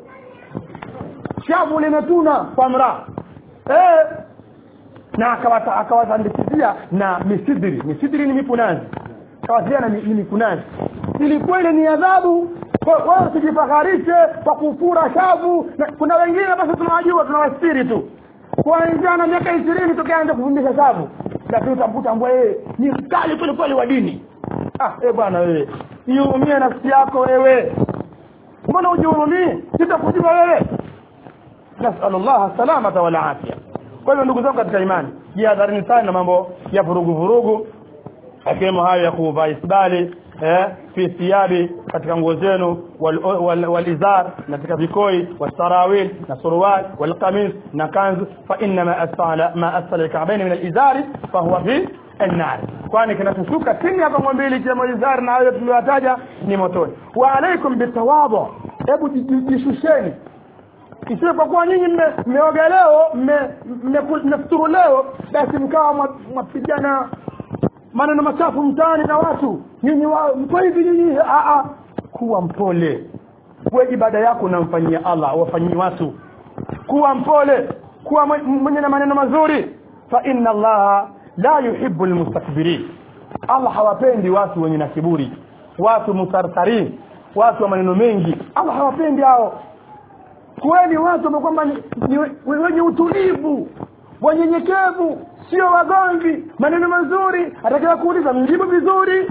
shavu limetuna kwa mraa eh na akawatandikizia na misidiri misidiri ni mipunazi kawasiliana ni, ni mikunazi ilikuwa ile ni adhabu wewe usijifaharishe kwa kufura shavu na kuna wengine basi tunawajua tunawastiri tu kuanzia na miaka ishirini tukianza kufundisha shavu lakini utamkuta mbwa yeye ni mkali kweli kweli wa dini ah eh bwana wewe iumie nafsi yako wewe mbona ujihurumie sitakujua wewe nasalullah salamata wal afya kwa hivyo ndugu zangu katika imani jihadharini sana na mambo ya vurugu vurugu akiwemo hayo ya kuvaa isbali eh, fi thiyabi katika nguo zenu walizar wal, wal na katika vikoi wasarawil na surual walqamis na kanzu fa inna ma asfala ma asfala alka'bayn min alizari fa huwa fi النار kwani kinachoshuka chini ya kongo mbili ikiwemo izari na hayo tuliyowataja ni motoni wa alaikum bitawadhu hebu jishusheni isiwe kwa kuwa nyinyi mmeoga leo mmefuturu leo basi mkawa mwapigana maneno machafu mtaani na watu nyinyi mko hivi nyinyi kuwa mpole kuwa ibada yako unamfanyia Allah wafanyii watu kuwa mpole kuwa mwenye na maneno mazuri fa inna Allah la yuhibbu almustakbirin Allah hawapendi watu wenye na kiburi watu musarsarin watu wa maneno mengi Allah hawapendi hao kuweni watu ambao kwamba ni, ni wenye utulivu wanyenyekevu sio wagomvi maneno mazuri atakiwa kuuliza mjibu vizuri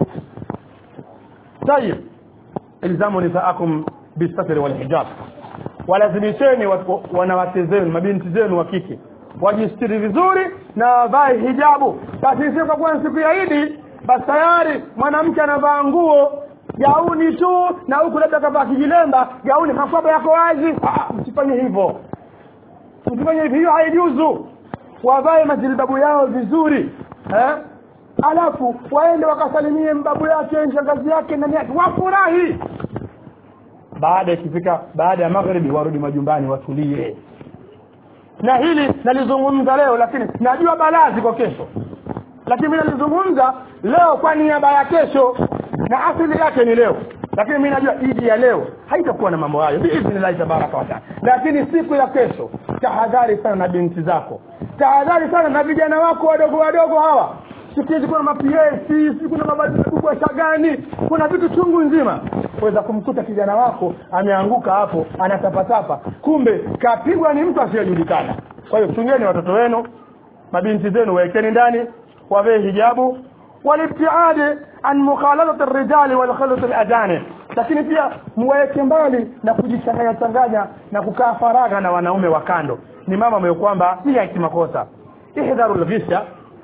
tayib ilzamu nisaakum bisatri walhijab walazimisheni wanawake zenu mabinti zenu wa kike wajistiri vizuri na wavae hijabu basi sio kwa kuwa siku ya idi basi tayari mwanamke anavaa nguo gauni tu na huku labda kavaa kijilemba gauni makwaba yako wazi msifanye hivyo msifanye hivyo hiyo haijuzu wavae majilbabu yao vizuri eh? alafu waende wakasalimie mbabu yake shangazi yake nani yake wafurahi baada ikifika baada ya magharibi warudi majumbani watulie na hili nalizungumza leo lakini najua balaa ziko kesho lakini mimi nalizungumza leo kwa niaba ya kesho na asili yake ni leo lakini mimi najua idi ya leo haitakuwa na mambo hayo biidhnillahi tabaraka wataala lakini siku ya kesho tahadhari sana na binti zako tahadhari sana na vijana wako wadogo wadogo hawa siku hizi kuna maps kuna mabasi makubwa shagani kuna vitu chungu nzima weza kumkuta kijana wako ameanguka hapo anatapatapa kumbe kapigwa ni mtu asiyejulikana kwa hiyo chungeni watoto wenu mabinti zenu wawekeni ndani wavee hijabu walibtiadi an mukhalatati rijali walkhalut aladani lakini pia muwaweke mbali na kujichanganya changanya na kukaa faragha na wanaume wa kando ni mama ambayo kwamba si ya kimakosa ihdharu lghisha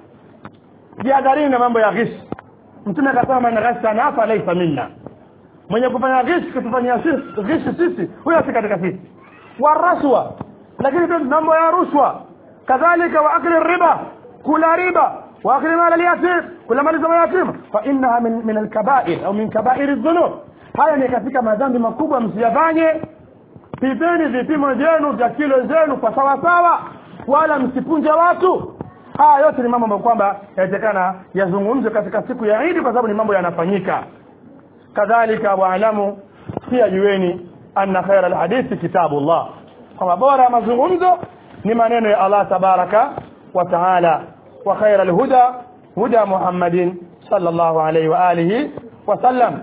jihadharini na mambo ya ghish mtume akasema man ghashana hapa laisa minna mwenye kufanya ghish kutufanyia ghish sisi huyo si katika sisi waraswa lakini pia mambo ya rushwa kadhalika wa akli riba kula riba wa akli mali alyatim kula mali za yatim fa innaha min, min alkabair au min kabair dhunub haya ni katika madhambi makubwa msiyafanye pipeni vipimo vyenu vya kilo zenu kwa sawa sawa wala msipunje watu haya yote ni mambo ambayo kwamba yawezekana yazungumzwe katika siku ya idi kwa sababu ni mambo yanafanyika kadhalika waalamu pia jueni anna khaira alhadithi kitabullah kwamba bora ya mazungumzo ni maneno ya allah tabaraka wa taala wa khaira alhuda huda muhammadin sallallahu alaihi wa alihi wasallam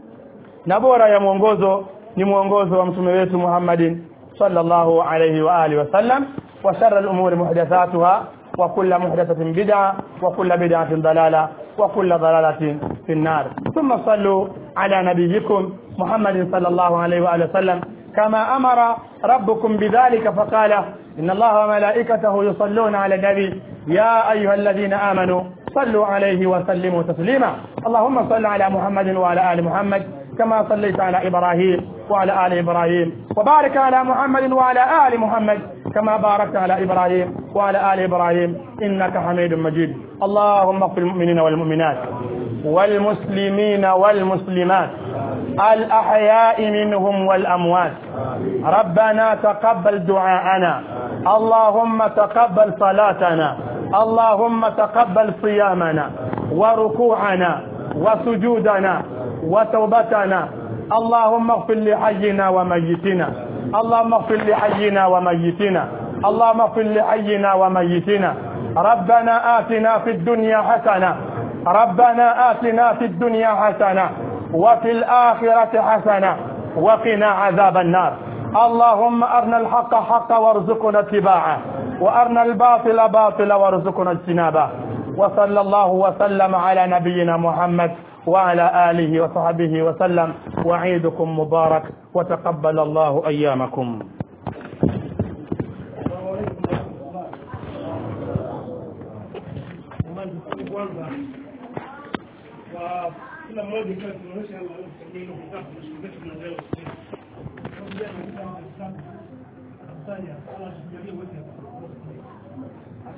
na bora ya mwongozo ni mwongozo wa mtume wetu muhammadin sallallahu alaihi wa alihi wasallam wa shara lumuri muhdathatuha وكل محدثة بدعة وكل بدعة ضلالة وكل ضلالة في النار ثم صلوا على نبيكم محمد صلى الله عليه وآله وسلم كما أمر ربكم بذلك فقال إن الله وملائكته يصلون على النبي يا أيها الذين آمنوا صلوا عليه وسلموا تسليما اللهم صل على محمد وعلى آل محمد كما صليت على إبراهيم وعلى آل إبراهيم وبارك على محمد وعلى آل محمد كما باركت على إبراهيم وعلى آل إبراهيم إنك حميد مجيد اللهم اغفر المؤمنين والمؤمنات والمسلمين والمسلمات الأحياء منهم والأموات ربنا تقبل دعاءنا اللهم تقبل صلاتنا اللهم تقبل صيامنا وركوعنا وسجودنا وتوبتنا اللهم اغفر لحينا وميتنا اللهم اغفر لحينا وميتنا اللهم اغفر لحينا وميتنا ربنا آتنا في الدنيا حسنة ربنا آتنا في الدنيا حسنة وفي الآخرة حسنة وقنا عذاب النار اللهم أرنا الحق حقا وارزقنا اتباعه وأرنا الباطل باطلا وارزقنا اجتنابه وصلى الله وسلم على نبينا محمد وعلى آله وصحبه وسلم وعيدكم مبارك وتقبل الله أيامكم kila mmoja tunaonyesha kitabu tunaendelea kusoma.